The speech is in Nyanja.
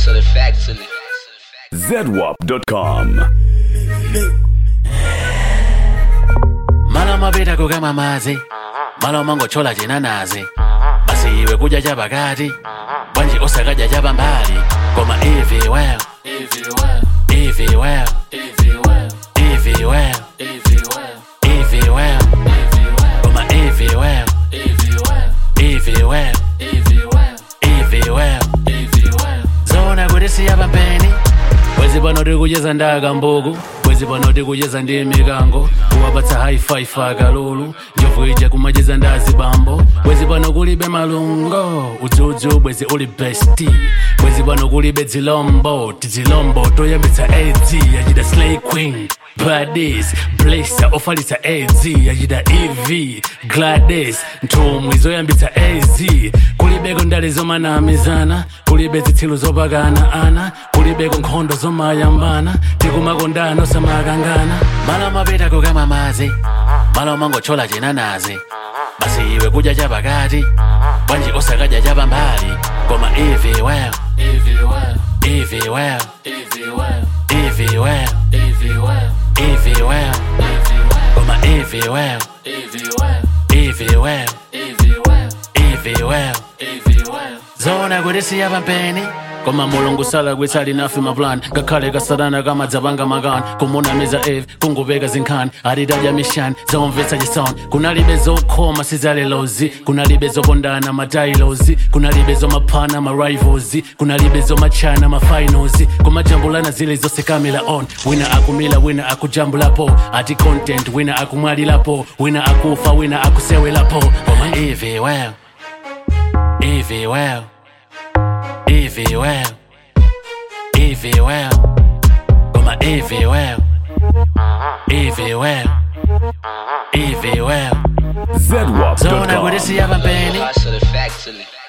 Hustle factually. zedwap.com. Malo mapita kukama madzi malo mangochola chinanazi basi iwe kudya chapakati bwanji osakadya chapambali koma ivi well ivi well ivi well ivi well koma ivi well ivi well ivi well zona kuti siyapambeni bwezi pano tikucheza ndaka mbuku bwezi pano tikucheza ndi mikango kuwapatsa haifife akalulu njovu ija kumacheza ndazi bambo bwezi pano kulibe malungo udzudzu bwezi uli besti bwezi pano kulibe dzilombo tizilombo toyambitsa adz yachita slay queen Gladys, Blazer, ofalitsa AZ, yachita EV, Gladys, nthumwi zoyambitsa AZ, kulibeko ndale zomanamizana, kulibe zitsilu zopakana ana, kulibeko nkhondo zomayambana, tikumakondana osamakangana. Malo mapita kukama madzi, malo mangochola chinanazi, basi iwe kudya chapakati, bwanji osakadya chapambali, koma ivi well, ivi well, ivi well, ivi well, ivi well, ivi well. Evie well, koma Evie well, Evie well, Evie well, Evie well, zona kuti siyapambeni koma mulungu sala kwitsali nafe maplan ngakhale kasadana kamadzapanga makani kumunamiza eve kungupeka zinkhani atitadya mishani zaomvetsa chisoni kunalibe zokhoma sizalelozi kunalibe zopondana matailozi kunalibe zomaphana marivals kunalibe zomachana mafinals kumajambulana zile zose kamila on wina akumila wina akujambulapo ati content wina akumwalilapo wina akufa wina akusewelapo koma ivi well ivi well Evie well, Evie well, koma Evie well, Evie well, Evie well. Zona zedwap.com. kuti siyapambeni Hustle factually.